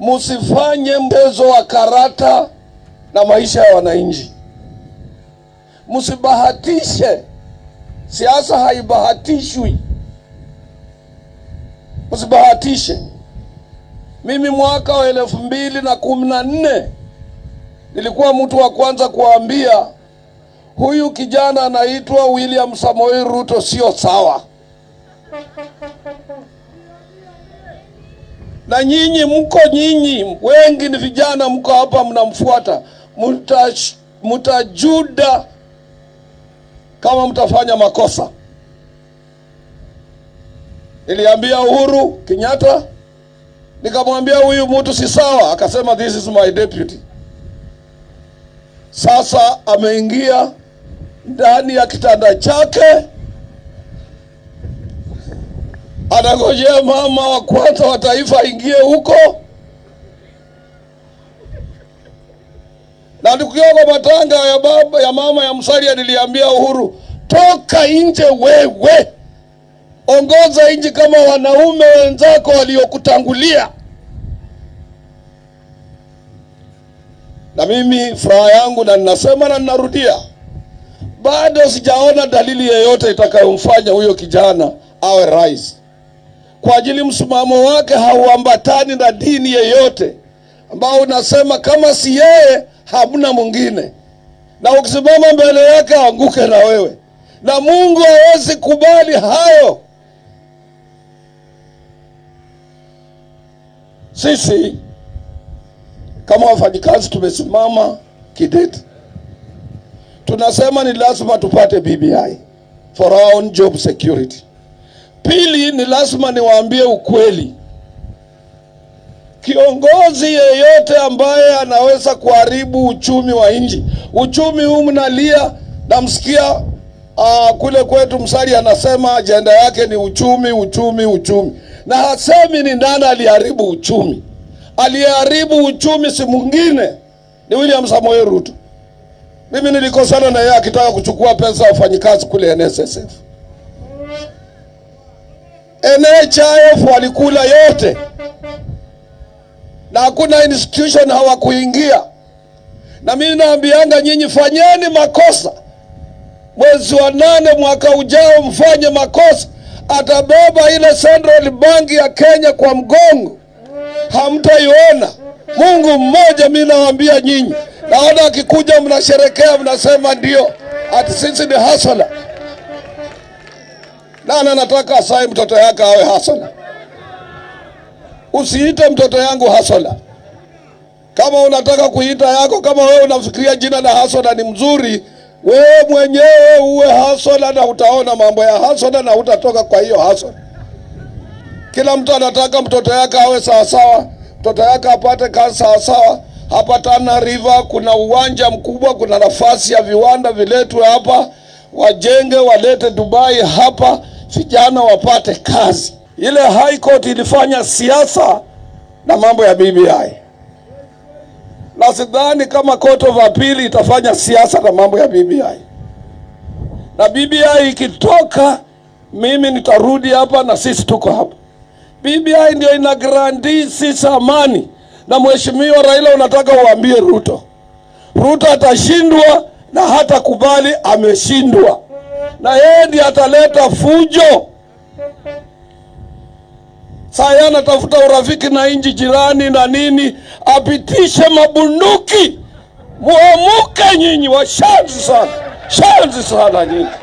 msifanye mchezo wa karata na maisha ya wananchi, msibahatishe. Siasa haibahatishwi, msibahatishe. Mimi mwaka wa elfu mbili na kumi na nne nilikuwa mtu wa kwanza kuambia huyu kijana anaitwa William Samoei Ruto sio sawa. Na nyinyi mko nyinyi wengi ni vijana, mko hapa mnamfuata, Muta- mtajuda kama mtafanya makosa. Niliambia Uhuru Kenyatta, nikamwambia huyu mtu si sawa, akasema this is my deputy. Sasa ameingia ndani ya kitanda chake, anangojea mama wa kwanza wa taifa aingie huko, na tukiwa kwa matanga ya baba ya mama ya Musalia, niliambia Uhuru, toka nje wewe, ongoza nchi kama wanaume wenzako waliokutangulia. Na mimi furaha yangu, na ninasema na ninarudia, bado sijaona dalili yeyote itakayomfanya huyo kijana awe rais, kwa ajili msimamo wake hauambatani na dini yeyote ambao unasema kama si yeye hamna mwingine, na ukisimama mbele yake aanguke na wewe, na Mungu hawezi kubali hayo. Sisi kama wafanyikazi tumesimama kidete, tunasema ni lazima tupate BBI for our own job security. Pili, ni lazima niwaambie ukweli, kiongozi yeyote ambaye anaweza kuharibu uchumi wa nchi, uchumi huu mnalia, namsikia uh, kule kwetu Msali anasema ajenda yake ni uchumi, uchumi, uchumi, na hasemi ni nani aliharibu uchumi. Aliyeharibu uchumi si mwingine, ni William Samoei Ruto. Mimi nilikosana na yeye akitaka kuchukua pesa ya wafanyikazi kule NSSF. NHIF walikula yote na hakuna institution hawakuingia. Na mimi naambianga nyinyi, fanyeni makosa mwezi wa nane mwaka ujao, mfanye makosa, atabeba ile Central Bank ya Kenya kwa mgongo, hamtaiona. Mungu mmoja, mimi nawaambia nyinyi. Naona akikuja mnasherekea, mnasema ndio ati sisi ni hasala. Nani anataka asaye mtoto yake awe hasala? Usiite mtoto yangu hasola. Kama unataka kuita yako, kama wewe unafikiria jina la hasola ni mzuri, wewe mwenyewe uwe hasola, na utaona mambo ya hasola na utatoka kwa hiyo hasola. Kila mtu anataka mtoto yake awe sawasawa, mtoto yake apate kazi sawasawa. Hapa Tana River kuna uwanja mkubwa, kuna nafasi ya viwanda viletwe hapa, wajenge, walete Dubai hapa, vijana wapate kazi. Ile High Court ilifanya siasa na mambo ya BBI, na sidhani kama Court of Appeal itafanya siasa na mambo ya BBI. Na BBI ikitoka, mimi nitarudi hapa na sisi tuko hapa. BBI ndio ina grandi sisi amani, na mheshimiwa Raila, unataka uambie Ruto, Ruto atashindwa na hata kubali ameshindwa, na yeye ndiye ataleta fujo. Saa yeye anatafuta urafiki na nchi jirani na nini, apitishe mabunduki. Muamuke nyinyi, washanzi sana, shanzi sana nyinyi.